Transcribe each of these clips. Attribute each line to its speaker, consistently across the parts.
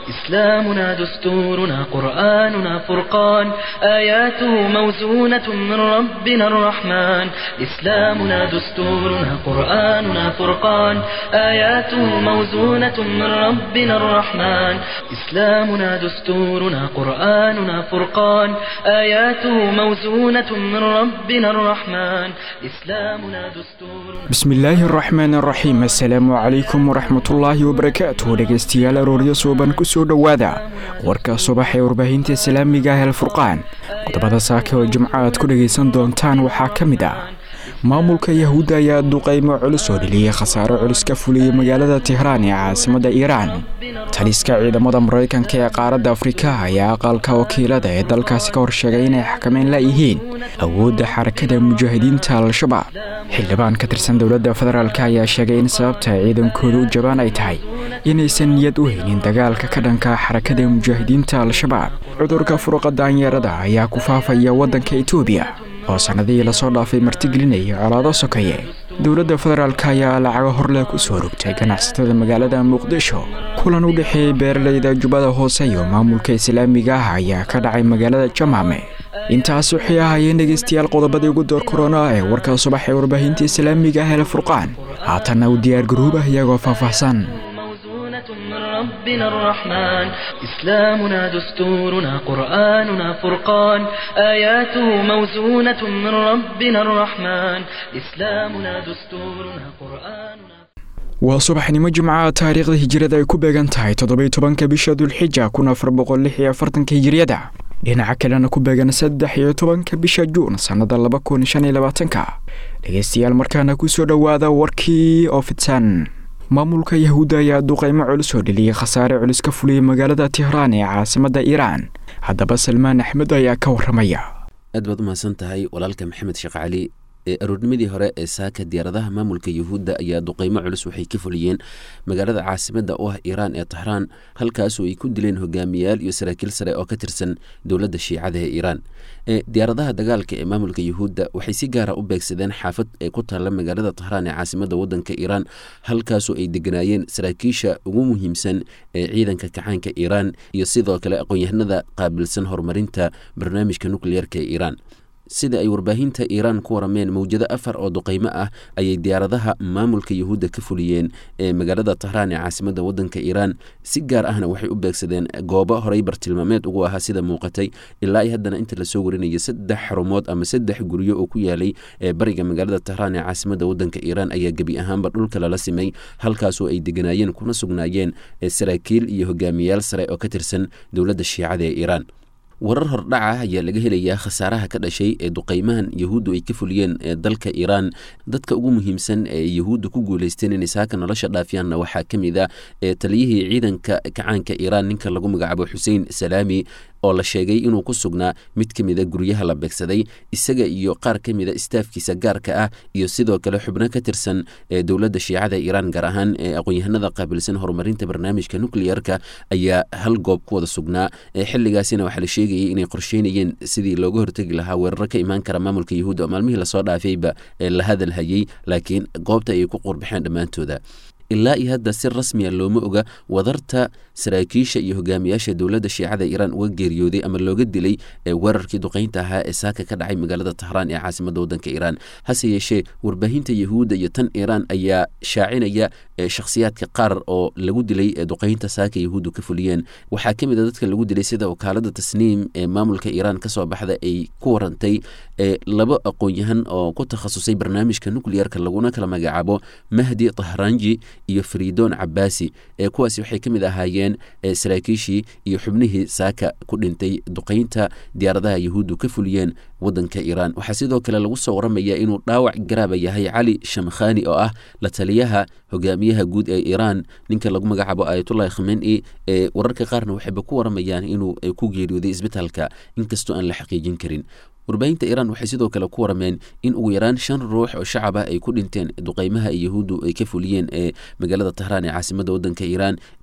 Speaker 1: إسلامنا دستورنا قرآننا فرقان آياته موزونة من ربنا الرحمن إسلامنا دستورنا قرآننا فرقان آياته موزونة من ربنا الرحمن إسلامنا دستورنا قرآننا فرقان آياته موزونة من ربنا الرحمن إسلامنا دستورنا
Speaker 2: bismillaahi araxmaan araxiim assalaamu calaykum waraxmatullaahi wabarakaatuh dhegaystayaal arooryo suuban ku soo dhowaada warka subax ee warbaahinta islaamiga ah alfurqaan qodobada saaka oo jimco aad ku dhegaysan doontaan waxaa ka mid ah maamulka yahuudda ayaa duqaymo culus oo dheliyey khasaaro culus ka fuliyey magaalada tehraan ee caasimadda iiraan taliska ciidamada maraykanka ee qaaradda afrika ayaa aqalka wakiilada ee dalkaasi ka horsheegay inay xakameyn layihiin awoodda xarakada mujaahidiinta al-shabaab xildhibaan ka tirsan dowladda federaalk ayaa sheegay in sababta ciidankooda u jabaan ay tahay inaysan niyad u haynin dagaalka ka dhanka xarakada mujaahidiinta al-shabaab cudurka furuqa daanyeerada ayaa ku faafaya waddanka etoobiya oo sannadihii lasoo dhaafay martigelinaya colaado sokeeye dowladda federaalk ayaa lacago horle ku soo rogtay ganacsatada magaalada muqdisho kulan u dhexeeyey beeralayda jubbada hoose iyo maamulka islaamiga ah ayaa ka dhacay magaalada jamaame intaas waxay ahaayeen dhegaystayaal qodobadii ugu door korona ee warka subax ee warbaahinta islaamiga ah ee furqaan haatanna u diyaar garoobah iyagoo faahfaahsan
Speaker 1: موزونة من ربنا الرحمن إسلامنا دستورنا قرآننا فرقان آياته موزونة من ربنا الرحمن إسلامنا دستورنا قرآننا
Speaker 2: waa subaxnimo jimcaha taariikhda hijirada ay ku beegan tahay toddobiy tobanka bisha dulxija kun afar boqol lix iyo afartanka hijiriyada dhinaca kalena ku beegan saddex iyo tobanka bisha juun sannada laba kun shan iyo labaatanka dhegaystayaal markaana kusoo dhowaada warkii oo fidsan maamulka yahuudda ayaa duqaymo culus oo dheliyey khasaare culus ka fuliyey magaalada tehraan ee caasimadda iiraan haddaba salmaan axmed ayaa ka warramaya
Speaker 3: aad baad u mahadsan tahay walaalka maxamed sheekh cali ee aroornimadii hore ee saaka diyaaradaha maamulka yuhuudda ayaa duqeymo culus waxay ka fuliyeen magaalada caasimadda u ah iiraan ee tahraan halkaasoo ay ku dileen hogaamiyayaal iyo saraakiil sare oo ka tirsan dowladda shiicada ee iiraan diyaaradaha dagaalka ee maamulka yuhuudda waxay si gaara u beegsadeen xaafad ee ku taalla magaalada tahraan ee caasimadda waddanka iiraan halkaasoo ay deganaayeen saraakiisha ugu muhiimsan ee ciidanka kacaanka iiraan iyo sidoo kale aqoon-yahanada qaabilsan horumarinta barnaamijka nukliyeerka ee iiraan sida ay warbaahinta iiraan ku warameen mawjado afar oo duqeymo ah ayay diyaaradaha maamulka yuhuudda ka fuliyeen ee magaalada tahraan ee caasimadda waddanka iiraan si gaar ahna waxay u beegsadeen goobo horey bartilmaameed ugu ahaa sida muuqatay ilaa i haddana inta lasoo warinaya saddex xarumood ama saddex guryo oo ku yaalay ee bariga magaalada tahraan ee caasimadda waddanka iiraan ayaa gebi ahaanba dhulka lala simay halkaasoo ay deganaayeen kuna sugnaayeen saraakiil iyo hogaamiyayaal sare oo ka tirsan dowladda shiicada ee iiraan warar hordhaca ayaa laga helayaa khasaaraha ka dhashay ee duqeymahan yahuuddu ay ka fuliyeen ee dalka iiraan dadka ugu muhiimsan ee yahuudda ku guuleysteen inay saaka nolosha dhaafiyaanna waxaa ka mid a ee taliyihii ciidanka kacaanka iiraan ninka lagu magacaabo xuseen salaami oo la sheegay inuu ku sugnaa mid ka mida guryaha la beegsaday isaga iyo qaar ka mida istaafkiisa gaarka ah iyo sidoo kale xubno ka tirsan ee dowladda shiicada iiraan gaar ahaan ee aqoon-yahanada qaabilsan horumarinta barnaamijka nucliyerka ayaa hal goob ku wada sugnaa xilligaasina waxaa la sheegayay inay qorsheynayeen sidii looga hortegi lahaa weeraro ka imaan kara maamulka yahuudda oo maalmihii lasoo dhaafayba ee la hadal hayay laakiin goobta ayay ku qurbaxeen dhammaantooda ilaa iyo hadda si rasmiya looma oga wadarta saraakiisha iyo hogaamiyaasha dowladda shiicada iiraan uga geeriyooday ama looga dilay ee weerarkii duqeynta ahaa ee saaka ka dhacay magaalada tahraan ee caasimadda waddanka iiraan hase yeeshee warbaahinta yahuudda iyo tan iiraan ayaa shaacinaya shakhsiyaadka qaar oo lagu dilay ee duqeynta saaka yahuuddu ka fuliyeen waxaa ka mid a dadka lagu dilay sida wakaalada tasniim ee maamulka iiraan kasoo baxda ay ku warantay laba aqoon-yahan oo ku takhasusay barnaamijka nucliyerka laguna kala magacaabo mahdi tahranji iyo faridoon cabaasi ee kuwaasi waxay ka mid ahaayeen saraakiishii iyo xubnihii saaka ku dhintay duqeynta diyaaradaha yahuuddu ka fuliyeen waddanka iiraan waxaa sidoo kale lagu soo waramayaa inuu dhaawac garaaba yahay cali shamkhani oo ah la taliyaha hogaamiyaha guud ee iiraan ninka lagu magacaabo ayatullahi khameni ee wararka qaarna waxayba ku waramayaan inuu ku geeriyooday isbitaalka inkastoo aan la xaqiijin karin warbaahinta iiraan waxay sidoo kale ku warameen in ugu yaraan shan ruux oo shacab ah ay ku dhinteen duqeymaha ay yahuuddu ay ka fuliyeen ee magaalada tahraan ee caasimadda waddanka iiraan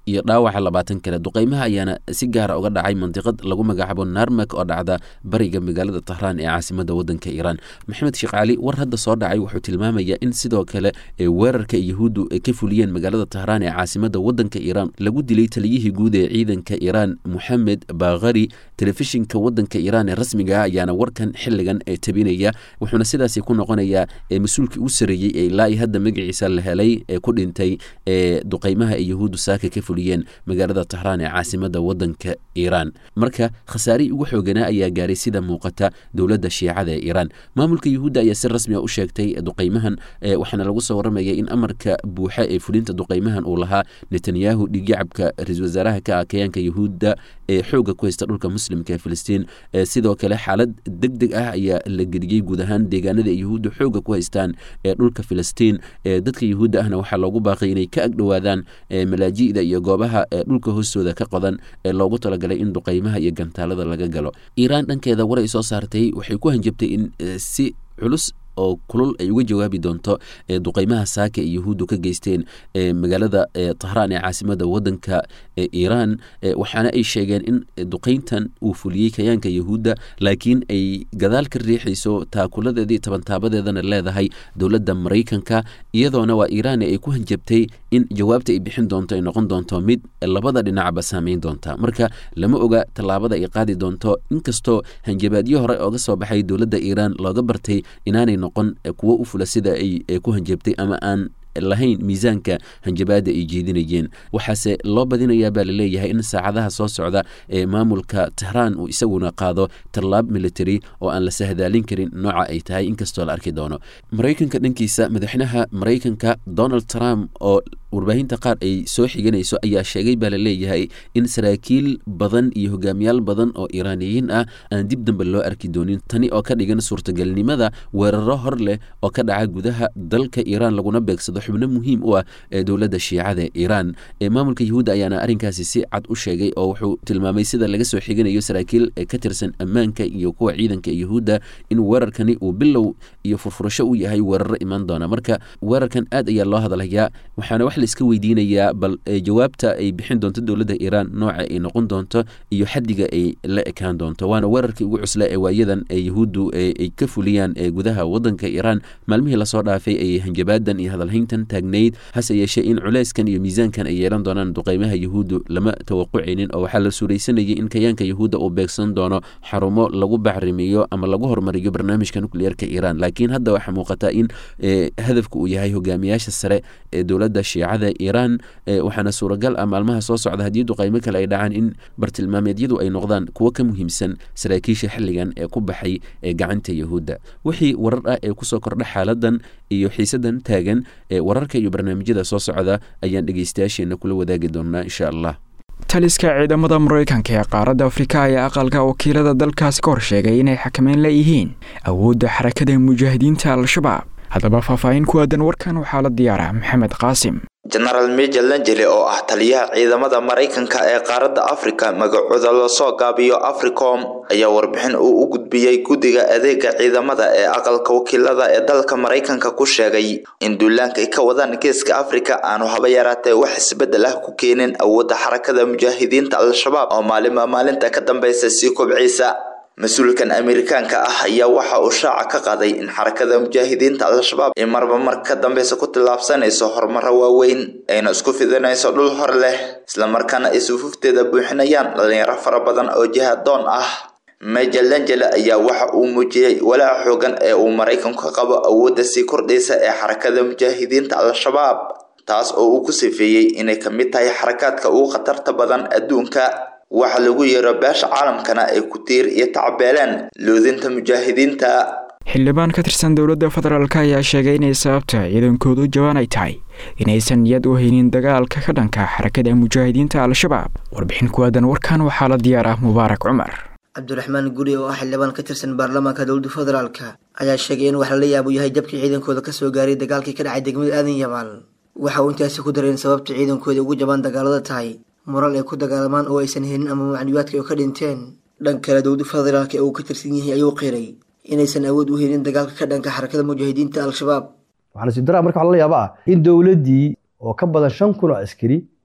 Speaker 3: iyo dhaawaca labaatan kale duqeymaha ayaana si gaara uga dhacay mandiqad lagu magacaabo narmak oo dhacda bariga magaalada tahraan ee caasimada wadanka iiraan maxamed sheekh cali war hadda soo dhacay wuxuu tilmaamayaa in sidoo kale weerarka yahuuddu ka fuliyeen magaalada tahraan ee caasimada wadanka iiraan lagu dilay taliyihii guud ee ciidanka iiraan moxamed bakhari telefishinka wadanka iiraan ee rasmiga ah ayaana warkan xiligan ee tabinaya wuxuuna sidaasi ku noqonayaa mas-uulkii u sareeyey ee ilaa iyo hadda magaciisa la helay ee ku dhintay ee duqeymaha ay yahuuddu saaka ka fuliyeen magaalada tahraan ee caasimada wadanka iiraan marka khasaarihii ugu xooganaa ayaa gaaray sida muuqata dowladda shiicada ee iiraan maamulka yahuudda ayaa si rasmi a u sheegtay duqeymahan waxaana lagu soo warramaya in amarka buuxa ee fulinta duqeymahan uu lahaa netanyahu dhigyacabka ra-isul wasaaraha ka ah kayaanka yahuudda ee xooga ku haysta dhulka muslimka ee filistiin sidoo kale xaalad deg deg ah ayaa la geliyey guud ahaan deegaanada ay yahuudda xooga ku haystaan ee dhulka filistiin dadka yahuudda ahna waxaa loogu baaqay inay ka agdhowaadaan malaaji'da iyo goobaha dhulka hoostooda ka qodan ee loogu talagalay in duqeymaha iyo gantaalada laga galo iiraan dhankeeda war ay soo saartay waxay ku hanjabtay in si culus oo kulul ay uga jawaabi doonto duqeymaha saaka ee yahuuddu ka geysteen magaalada tahraan ee caasimada wadanka iiraan waxaana ay sheegeen in duqeyntan uu fuliyey kayaanka yahuudda laakiin ay gadaal ka riixayso taakuladeedii tabantaabadeedana leedahay dowladda maraykanka iyadoona waa iiraan ay ku hanjabtay in jawaabta ay bixin doonto ay noqon doonto mid labada dhinacba saameyn doonta marka lama oga tallaabada ay qaadi doonto inkastoo hanjabaadyo hore ooga soo baxay dowladda iiraan looga bartay inaanay noqon kuwo u fula sida ay ku hanjabtay ama aan lahayn miisaanka hanjabaada ay jeedinayeen waxaase loo badinayaa baa laleeyahay in saacadaha soo socda ee maamulka tahraan uu isaguna qaado tallaab military oo aan la sahdaalin karin nooca ay tahay inkastoo la arki doono maraykanka dhankiisa madaxweynaha maraykanka donald trump oo warbaahinta qaar ay soo xiganayso ayaa sheegay baa laleeyahay in saraakiil badan iyo hogaamiyaal badan oo iiraaniyiin ah aan dib dambe loo arki doonin tani oo ka dhigan suurtagalnimada weeraro hor leh oo ka dhaca gudaha dalka iiraan laguna beegsado xubno muhiim u ah ee dowladda shiicada iiraan maamulka yahuudda ayaana arrinkaasi si cad u sheegay oo wuxuu tilmaamay sida laga soo xiganayo saraakiil ka tirsan ammaanka iyo kuwa ciidanka yahuudda in weerarkani uu bilow iyo furfurasho u yahay weeraro imaan doona marka weerarkan aad ayaa loo hadalhayaa waxaana wax laiska weydiinayaa bal jawaabta ay bixin doonto dowladda iiraan nooca ay noqon doonto iyo xaddiga ay la ekaan doonto waana weerarkii ugu cusla ee waayadan ee yahuuddu ay ka fuliyaan ee gudaha wadanka iiraan maalmihii lasoo dhaafay ay hanjabaadan iyo hadalhayntan taagnayd hase yeeshee in culeyskan iyo miisaankan ay yeelan doonaan duqeymaha yahuuddu lama tawaqucaynin oo waxaa la suuraysanayay in kayaanka yahuudda uu beegsan doono xarumo lagu bacrimiyo ama lagu horumariyo barnaamijka nukliyeerka iiraan laakiin hadda waxaa muuqata in hadafka uu yahay hogaamiyaasha sare ee dowladda shiicada iiraan waxaana suuragal ah maalmaha soo socda haddii duqeymo kale ay dhacaan in bartilmaameedyadu ay noqdaan kuwo ka muhiimsan saraakiisha xilligan ee ku baxay ee gacanta yahuudda wixii warar ah ee kusoo kordha xaaladan iyo xiisadan taagan wararka iyo barnaamijyada soo socda ayaan dhegeystayaasheena kula wadaagi doonaa insha allah
Speaker 2: taliska ciidamada maraykanka ee qaaradda afrika ayaa aqalka wakiilada dalkaasi ka hor sheegay inay xakameyn leeyihiin awoodda xarakada mujaahidiinta al-shabaab haddaba faahfaahin ku aadan warkan waxaa la diyaaraa maxamed qaasim
Speaker 4: jenaraal major lanjele oo ah taliyaha ciidamada maraykanka ee qaaradda afrika magacooda lasoo gaabiyo africom ayaa warbixin uu u gudbiyey guddiga adeega ciidamada ee aqalka wakiilada ee dalka maraykanka ku sheegay in duulaanka ay ka wadaan geeska afrika aanu haba yaraatee wax isbeddel ah ku keenin awoodda xarakada mujaahidiinta al-shabaab oo maalinba maalinta ka dambeysa sii kobciisa mas-uulkan amerikaanka ah ayaa waxa uu shaaca ka qaaday in xarakada mujaahidiinta al-shabaab ay marba mar ka dambeysa ku tillaabsanayso horumaro waaweyn ayna isku fidinayso dhul hor leh islamarkaana ay sufuufteeda buuxinayaan dhalinyaro fara badan oo jihadoon ah major langele ayaa waxa uu muujiyey walaaca xoogan ee uu maraykanku ka qabo awoodda sii kordhaysa ee xarakada mujaahidiinta al-shabaab taas oo uu ku sifeeyey inay ka mid tahay xarakaadka ugu khatarta badan adduunka waxa lagu yeero beesha caalamkana ay ku tiir iyo tacbeeleen loodinta mujaahidiinta
Speaker 2: xildhibaan ka tirsan dowladda federaalk ayaa sheegay inay sababta ciidankoodu jawaan ay tahay inaysan niyad u haynin dagaalka ka dhanka xarakada mujaahidiinta al-shabaab warbixin ku aadan warkan waxaa la diyaar ah mubaarak cumar
Speaker 5: cabdiraxmaan guri oo ah xildhibaan ka tirsan baarlamaanka dowladda federaalka ayaa sheegay in wax lala yaabo yahay jabkii ciidankooda kasoo gaaray dagaalkii ka dhacay degmada aadan yabaal waxa uu intaasi ku daray in sababta ciidankooda ugu jabaan dagaalada tahay mural ay ku dagaalamaan oo aysan helin ama macluumaadka ay ka dhinteen dhan kale dowladda federaalka ee uu ka tirsan yahay ayuu qiray inaysan awood u helin dagaalka ka dhanka xarakada mujaahidiinta al-shabaab
Speaker 6: waxaa nasiib daraa marka waxa lala yaaba ah in dowladdii oo ka badan shan kun oo askari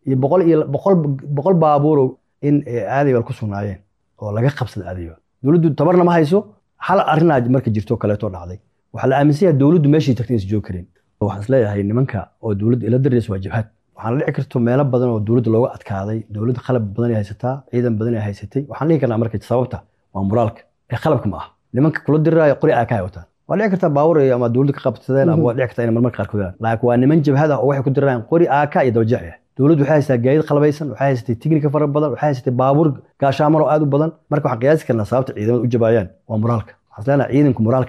Speaker 6: iyo boqol iyo boqol boqol baabuurow in aadaybal ku sugnaayeen oo laga qabsada aadaybal dowladdu tabarna ma hayso hal arrinaa marka jirto kaleeto dhacday waxaa la aaminsan yahay dowladdu meeshii tagtay insa joogi kareen waxaan isleeyahay nimanka oo dowladda ila daraysa waa jabhad waxaana dhici karto meelo badan oo dowladda looga adkaaday dowladda qalab badan ay haysataa ciidan badan ay haysatay waxaan dhihi karnaa marka sababta waa moraalka ee qalabka ma aha nimanka kula diriraayo qori aa ka wataan waa dhici kartaa baawur ama dowladda ka qabsadeen ama waa dhici kartaa inay marmarka qaarkood laakiin waa niman jabhad ah oo waxay ku dirirayaan qori aaka iyo dabajeex ah dowladdu waxay haysataa gaadiid qalbaysan waxay haysatay tignika fara badan waxay haysatay baabuur gaashaaman oo aad u badan marka waxaan qiyaasi karnaa sababta ciidamada u jabaayaan waa moraalka waxaan leenahay ciidanku moraalka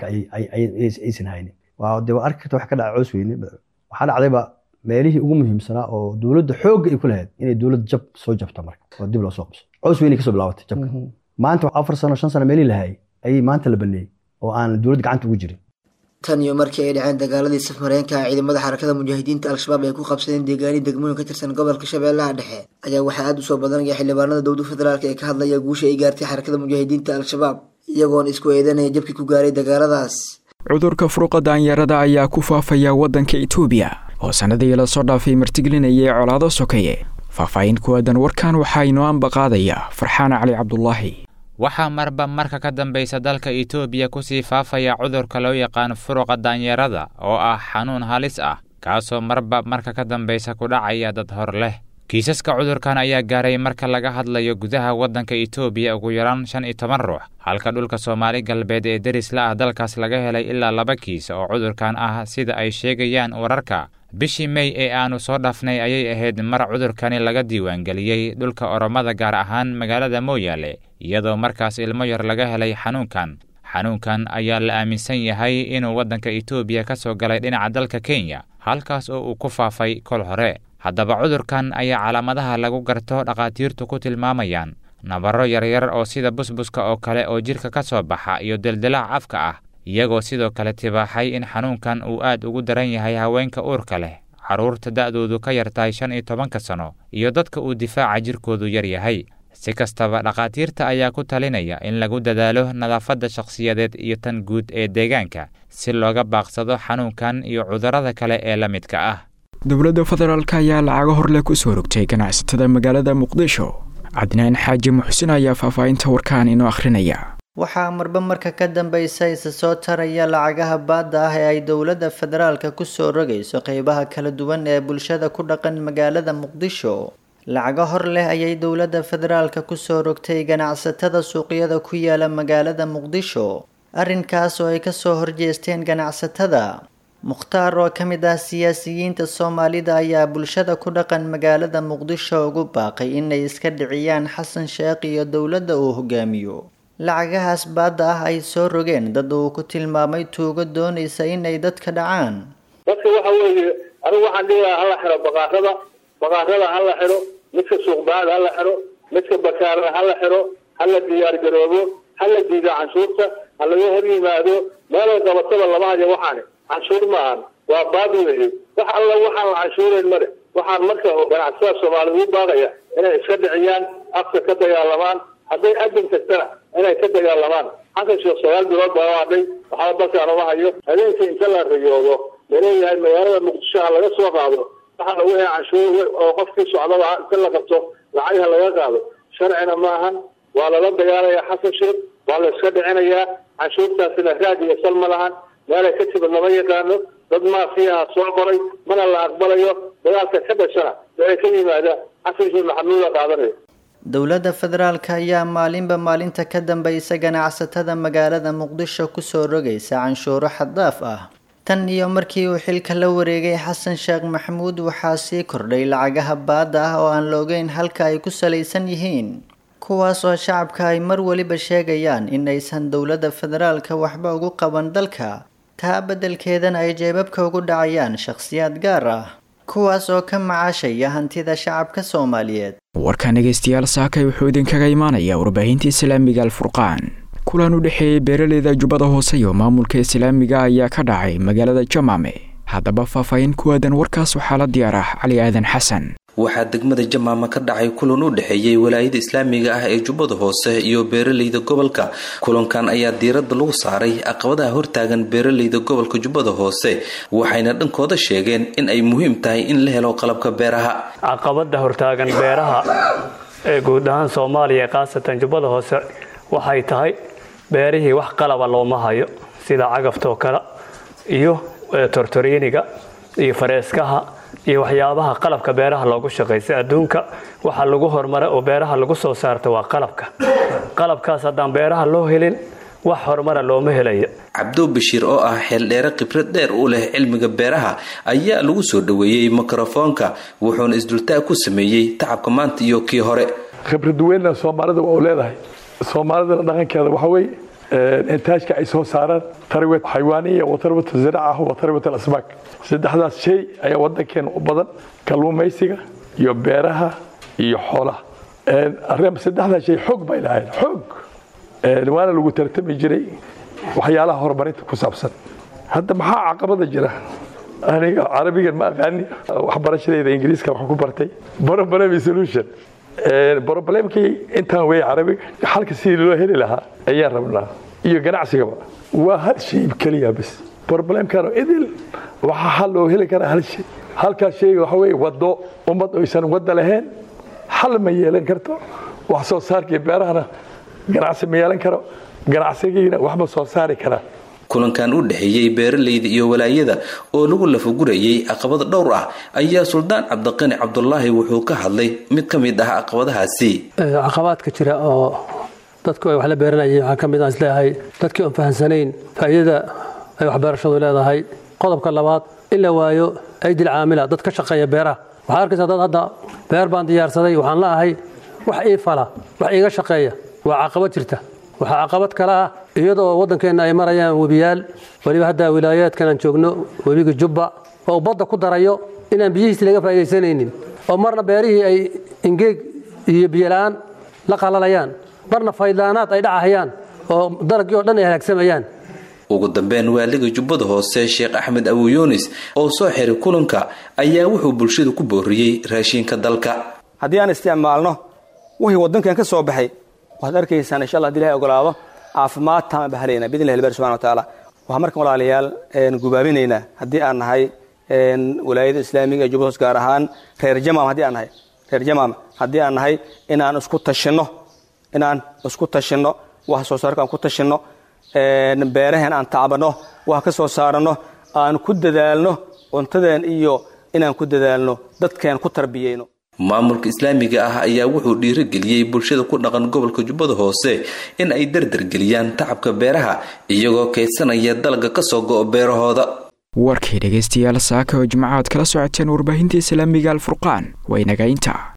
Speaker 6: aysan haynin waa dee waa arki karta wax ka dhaca coos weyne waxaa dhacdayba meelihii ugu muhiimsanaa oo dowladda xoogga ay ku lahayd inay dowladda jab soo jabta marka oo dib loo soo qabso coos weyne kasoo bilaabatay jabka maanta afar sano shan sano meelihii lahayay ayay maanta la baneeyey oo aan dowladda gacanta ugu jirin
Speaker 5: tan iyo markii ay dhaceen dagaaladii safmareenka ciidamada xarakada mujaahidiinta al-shabaab ay ku qabsadeen deegaani degmooyin ka tirsan gobolka shabeellaha dhexe ayaa waxaa aada u soo badanaya xildhibaanada dowlada federaalk ee ka hadlaya guusha ay gaartay xarakada mujaahidiinta al-shabaab iyagoona isku eedanaya jabkii ku gaaray dagaaladaas
Speaker 2: cudurka furuqa daanyarada ayaa ku faafaya waddanka itoobiya oo sannadii lasoo dhaafay martigelinayay colaado sokeeye faahfaahin ku aadan warkan waxaa inoo ambaqaadaya farxaan cali cabdulaahi
Speaker 7: waxaa marba marka ka dambaysa dalka itoobiya kusii faafaya cudurka loo yaqaan furuqa daanyarada oo ah xanuun halis ah kaasoo marba marka ka dambaysa ku dhacaya dad hor leh kiisaska cudurkan ayaa gaaray marka laga hadlayo gudaha waddanka itoobiya ugu yaraan shan iyo toban ruux halka dhulka soomaali galbeed ee derisla ah dalkaas laga helay ilaa laba kiis oo cudurkan ah sida ay sheegayaan wararka bishii mey ee aannu soo dhaafnay ayay ahayd mar cudurkani laga diiwaangeliyey dhulka oromada gaar ahaan magaalada mooyaale iyadoo markaas ilmo yar laga helay xanuunkan xanuunkan ayaa la aaminsan yahay inuu waddanka itoobiya ka soo galay dhinaca dalka kenya halkaas oo uu ku faafay kol hore haddaba cudurkan ayaa calaamadaha lagu garto dhakhaatiirtu ku tilmaamayaan nabarro yaryar oo sida busbuska oo kale oo jidhka ka soo baxa iyo deldilaac afka ah iyagoo sidoo kale tibaaxay in xanuunkan uu aad ugu daran yahay haweenka uurka leh carruurta da'doodu ka yartahay shan iyo tobanka sano iyo dadka uu difaaca jirkoodu yar yahay si kastaba dhakhaatiirta ayaa ku talinaya in lagu dadaalo nadaafadda shakhsiyadeed iyo tan guud ee deegaanka si looga baaqsado xanuunkan iyo cudurrada kale ee la midka ah
Speaker 2: dowladda federaalk ayaa lacago horleh ku soo rogtay ganacsatada magaalada muqdisho cadnaan xaaji muxsin ayaa faahfaahinta warkaan inoo akhrinaya
Speaker 8: waxaa marba marka ka dambaysa isa soo taraya lacagaha baadda ah ee ay dowladda federaalka kusoo rogayso qeybaha kala duwan ee bulshada ku dhaqan magaalada muqdisho lacago hor leh ayay dowladda federaalka kusoo rogtay ganacsatada suuqyada ku yaala magaalada muqdisho arrinkaas oo ay kasoo horjeesteen ganacsatada mukhtaar oo ka mid ah siyaasiyiinta soomaalida ayaa bulshada ku dhaqan magaalada muqdisho ugu baaqay inay iska dhiciyaan xasan sheekh iyo dowladda uu hogaamiyo lacagahaas baadda ah ay soo rogeen dad uu ku tilmaamay tuugo doonaysa inay dadka dhacaan
Speaker 9: dadka waxa weeye anigu waxaan dhihi lahaa hala xiro baqaarada baqaarada hala xiro midka suuqbaada hala xiro midka bakaarada hala xiro hala diyaar garoobo hala diido canshuurta ha laga hor yimaado meelay qabatada lama hayo waxaani canshuur maahan waa baad weeye wax alla waxaan la canshuurayn male waxaan marka ganacsatada soomaalida u baaqaya inay iska dhiciyaan afka ka dagaalamaan hadday adin tagtana inay ka dagaalamaan xasan sheekh sagaal bilood baa hadhay waxba dalkaan uma hayo habeenka inta la riyoodo laleeyahay magaalada muqdisho ha laga soo qaado waxaana wixii canshuur oo qofkii socdaba inta la qabto lacag ha laga qaado sharcina maahan waa lala dagaalaya xasan sheekh waa la iska dhicinayaa canshuurtaasina raad iyo sal ma lahan meelay ka timid lama yaqaano dad maafiyaha soo qoray mana la aqbalayo dagaalka ka dhashana waxay ka yimaadaan xasan sheekh maxamuud la qaadanayo
Speaker 8: dowladda federaalka ayaa maalinba maalinta ka dambaysa ganacsatada magaalada muqdisho kusoo rogaysa canshuuro xaddaaf ah tan iyo markii uu xilka la wareegay xasan sheekh maxamuud waxaa sii kordhay lacagaha baadda ah oo aan la ogeyn halka ay ku salaysan yihiin kuwaas oo shacabka ay mar weliba sheegayaan in aysan dowladda federaalka waxba ugu qaban dalka taa beddelkeedana ay jeebabka ugu dhacayaan shakhsiyaad gaar ah kuwaas oo ka macaashaya hantida shacabka soomaaliyeed
Speaker 2: warkan dhegaystayaal saakay wuxuu idinkaga imaanayaa warbaahinta islaamiga alfurqaan kulan u dhexeeyey beeraleyda jubbada hoose iyo maamulka islaamiga ayaa ka dhacay magaalada jamaame haddaba faahfaahin ku aadan warkaas waxaa la diyaar ah cali aadan xasan
Speaker 4: waxaa degmada jamaama ka dhacay kulan u dhexeeyey walaayada islaamiga ah ee jubbada hoose iyo beeraleyda gobolka kulankan ayaa diiradda lagu saaray caqabadaha hortaagan beeraleyda gobolka jubbada hoose waxayna dhankooda sheegeen in ay muhiim tahay in la helo qalabka beeraha
Speaker 10: caqabada hortaagan beeraha ee guud ahaan soomaaliya khaasatan jubbada hoose waxay tahay beerihii wax qalaba looma hayo sida cagaftaoo kale iyo tortoriiniga iyo fareeskaha iyo waxyaabaha qalabka beeraha loogu shaqaysa adduunka waxa lagu horumara oo beeraha lagu soo saarta waa qalabka qalabkaas haddaan beeraha loo helin wax horumara looma helayo
Speaker 4: cabdo bashiir oo ah xeeldheere khibrad dheer u leh cilmiga beeraha ayaa lagu soo dhoweeyey mikrofoonka wuxuuna isdultaag ku sameeyey tacabka maanta iyo kii hore
Speaker 11: khibrad weynna soomaalida waa u leedahay soomaalidana dhaqankeeda waxa weeye intaajka ay soo saaraan tarwet xayawaaniya wa tarwat ziraaca wa tarwat alasmaak saddexdaas shay ayaa wadankeena u badan kalluumaysiga iyo beeraha iyo xoolaha saddexdaas shay xoog bay lahayn xoog waana lagu tartami jiray waxyaalaha horumarinta ku saabsan hadda maxaa caqabada jira aniga carabigan ma aqaani waxbarashadeyda ingiriiska wax ku bartay problem solution problemkii intaan wey carabiga xalka sidii loo heli lahaa ayaan rabnaa iyo ganacsigaba waa hal shay keliya bas problemkan idil waxaa xal loo heli karaa hal shay halkaas shayga waxa weye wado ummad oysan wada lahayn xal ma yeelan karto wax soo saarkii beerahana ganacsi ma yeelan karo ganacsigiina waxma soo saari karaa
Speaker 4: kulankan u dhexeeyey beeraleyda iyo walaayada oo lagu lafagurayay caqabada dhowr ah ayaa suldaan cabdiqani cabdulaahi wuxuu ka hadlay mid ka mid ah caqabadahaasi
Speaker 12: caqabaadka jira oo dadku ay wax la beeranayeen waxaa ka mid aan isleeyahay dadkii oon fahamsanayn faa'iidada ay waxbeerashadu leedahay qodobka labaad in la waayo aydil caamila dad ka shaqeeya beeraha waxaa arkaysaa dad hadda beer baan diyaarsaday waxaan la ahay wax ii fala wax iiga shaqeeya waa caqabad jirta waxaa caqabad kale ah iyadoo waddankeenna ay marayaan webiyaal weliba hadda wilaayaadkan aan joogno webiga jubba oo badda ku darayo inaan biyihiisi laga faa'iidaysanaynin oo marna beerihii ay ingeeg iyo biyola'aan la qalalayaan marna faydlaanaad ay dhacahayaan oo dalaggii oo dhan ay halaagsamayaan
Speaker 4: ugu dambeyn waaliga jubbada hoose sheekh axmed abu yuunis oo soo xiray kulanka ayaa wuxuu bulshada ku booriyey raashinka dalka
Speaker 13: haddii aan isticmaalno wixii waddankan ka soo baxay waxaad arkaysaan insha allah hadii ilahay ogolaado caafimaad taama bahalayna bidn illahi bari subxana wa tacaala waxaan markan walaalayaal gubaabinaynaa haddii aan nahay walaayada islaamiga ee jubbada hoos gaar ahaan reer jamaam haddii aan nahay reer jamaam haddii aan nahay inaan isku tashinno inaan isku tashinno wax soo saarka aan ku tashinno beeraheen aan tacbanno wax ka soo saaranno aan ku dadaalno cuntadeen iyo inaan ku dadaalno dadkeen ku tarbiyeyno
Speaker 4: maamulka islaamiga ah ayaa wuxuu dhiirigeliyey bulshada ku dhaqan gobolka jubbada hoose in ay dardargeliyaan tacabka beeraha iyagoo kaydsanaya dalagga ka soo go'o beerahooda
Speaker 2: warkii dhegaystayaal saaka oo jimcaad kala socoteen warbaahinta islaamiga alfurqaan waa inaga inta